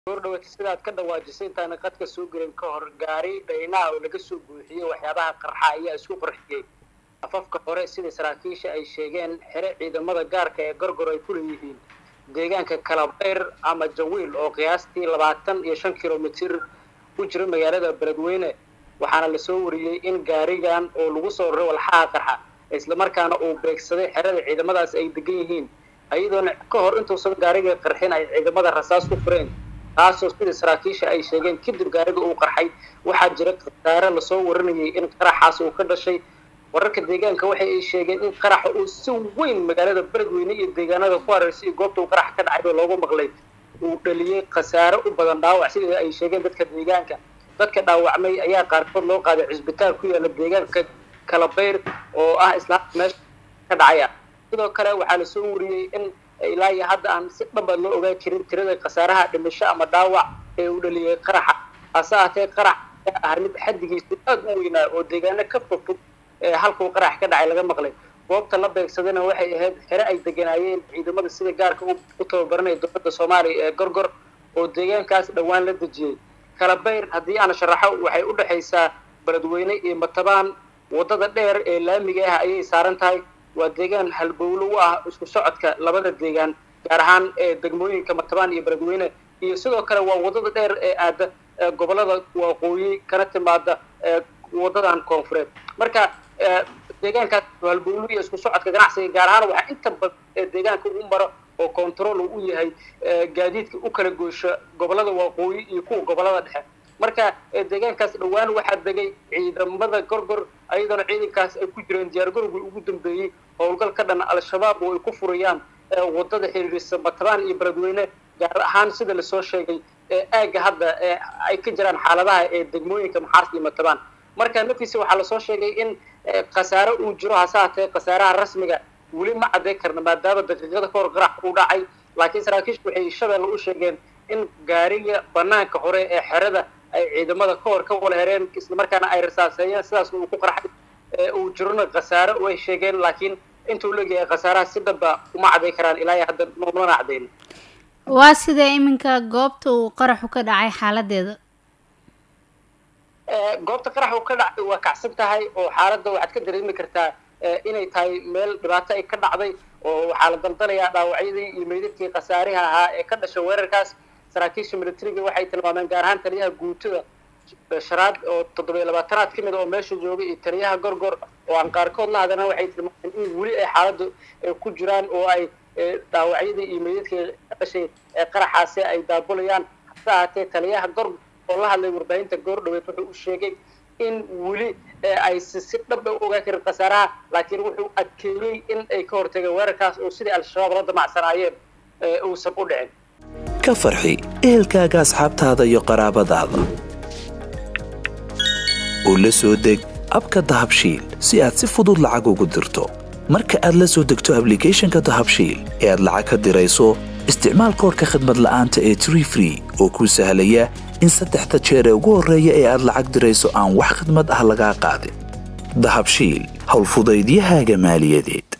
goordhawata sidaad ka dhawaajisay intaana qadka soo gelin ka hor gaari dhaynaha oo laga soo buuxiyey waxyaabaha qarxa ayaa isku qarxiyey afafka hore sida saraakiisha ay sheegeen xere ciidamada gaarka ee gorgor ay ku leeyihiin deegaanka kalabeyr ama jawiil oo qiyaastii labaatan iyo shan kilomitir ku jira magaalada beledweyne waxaana lasoo wariyey in gaarigan oo lagu soo raray walxaha qarxa islamarkaana uu beegsaday xerada ciidamadaas ay degan yihiin ayadoona ka hor intuusan gaariga qarxin ay ciidamada rasaas ku fureen taasoo sida saraakiisha ay sheegeen kadib gaariga uu qarxay waxaa jira khasaare lasoo warinayay in qaraxaas uu ka dhashay wararka deegaanka waxa ay sheegeen in qaraxa uu si weyn magaalada beledweyne iyo deegaanada ku hareysay iyo goobta uu qarax ka dhacay oo loogu maqlay uu dhaliyey khasaare u badan dhaawac sida ay sheegeen dadka deegaanka dadka dhaawacmay ayaa qaarkood loo qaaday cisbitaal ku yaala deegaanka kalabeyr oo ah islaam meesha ka dhacaya sidoo kale waxaa lasoo wariyey in ilaa iyo hadda aan si dhaba loo ogaan karin tirada khasaaraha dhimasho ama dhaawac ee uu dhaliyey qaraxa hase ahatee qarax ah mid xaddigiisu aad u weynaa oo deegaano ka fogfog ee halkuu qarax ka dhacay laga maqlay goobta la beegsadayna waxay ahayd xere ay deganaayeen ciidamada sida gaarka u tababaranaya dowladda soomaaliya ee gorgor oo deegaankaas dhowaan la dejiyey kalabeyr haddii aan sharaxo waxay u dhexaysaa beledweyne iyo matabaan waddada dheer ee laamiga ah ayay saaran tahay waa deegaan halbowlo u ah isku socodka labada deegaan gaar ahaan ee degmooyinka matabaan iyo beledweyne iyo sidoo kale waa waddada dheer ee aada gobolada waqooyi kana timaada waddadan koonfureed marka deegaankaas halbowlo iyo isku socodka ganacsiga gaar ahaan waxaa inta badan ee deegaanka u maro oo control uu u yahay gaadiidka u kala goysho gobolada waqooyi iyo kuwa gobolada dhexe marka deegaankaas dhowaan waxaa degay ciidamada gorgor ayadoona ciidankaas ay ku jireen diyaargarowgii ugu dambeeyey howlgal ka dhan al-shabaab oo ay ku furayaan waddada xiriirisa matabaan iyo beledweyne gaar ahaan sida lasoo sheegay aagga hadda ay ka jiraan xaaladaha ee degmooyinka maxaas iyo matabaan marka naftiisa waxaa lasoo sheegay in khasaare uu jiro hase hatee khasaaraha rasmiga weli ma cadday karna maadaama daqiiqada ka hor qarax uu dhacay laakiin saraakiishu waxay shabeelle u sheegeen in gaariga banaanka hore ee xerada ay ciidamada ka hor ka wala hereen islamarkaana ay rasaaseeyeen sidaasna uu ku qarxay uu jirona khasaare way sheegeen laakiin intuu leeyahay khasaaraha si dhaba uma caday karaan ilaa iyo hadda noomana cadayn waa sidee iminka goobta uu qaraxu ka dhacay xaaladeeda goobta qarax uu ka dhacay waa kacsan tahay oo xaaladda waxaad ka dareemi kartaa inay tahay meel dhibaato ay ka dhacday oo waxaa la daldalayaa dhaawacyadii iyo meydadkii khasaariha ahaa ee ka dhashay weerarkaas saraakiisha militariga waxay tilmaameen gaar ahaan taliyaha guutada sharaad oo toddobiyo labaatanaad ka mid oo meesha joogay iyo taliyaha gorgor oo aan qaarkood la hadana waxay tilmaameen in weli ay xaaladdu ku jiraan oo ay dhaawacyadii iyo meydadkii ka dhashay qaraxaasi ay daabulayaan hase ahaatee taliyaha gorgor oo la hadlay warbaahinta goordhaweed wuxuu u sheegay in weli aysi si dhab a u ogaan karin khasaaraha laakiin wuxuu adkeeyey in ay ka hortageen weerarkaas oo sidii al-shabaab la damacsanaayeen uusan u dhicin ka farxi ehelkaaga asxaabtaada iyo qaraabadaada oo la soo deg abka dahabshiil si aad si fudud lacag ugu dirto marka aad la soo degto ablicathonka dahabshiil ee aad lacag ka dirayso isticmaal koorka khadmad la'aanta ee tree free oo kuu sahlaya in saddexda jeer ee ugu horreeya ee aad lacag dirayso aan wax khidmad ah lagaa qaadin dahabshiil howlfudaydiyahaaga maaliyadeed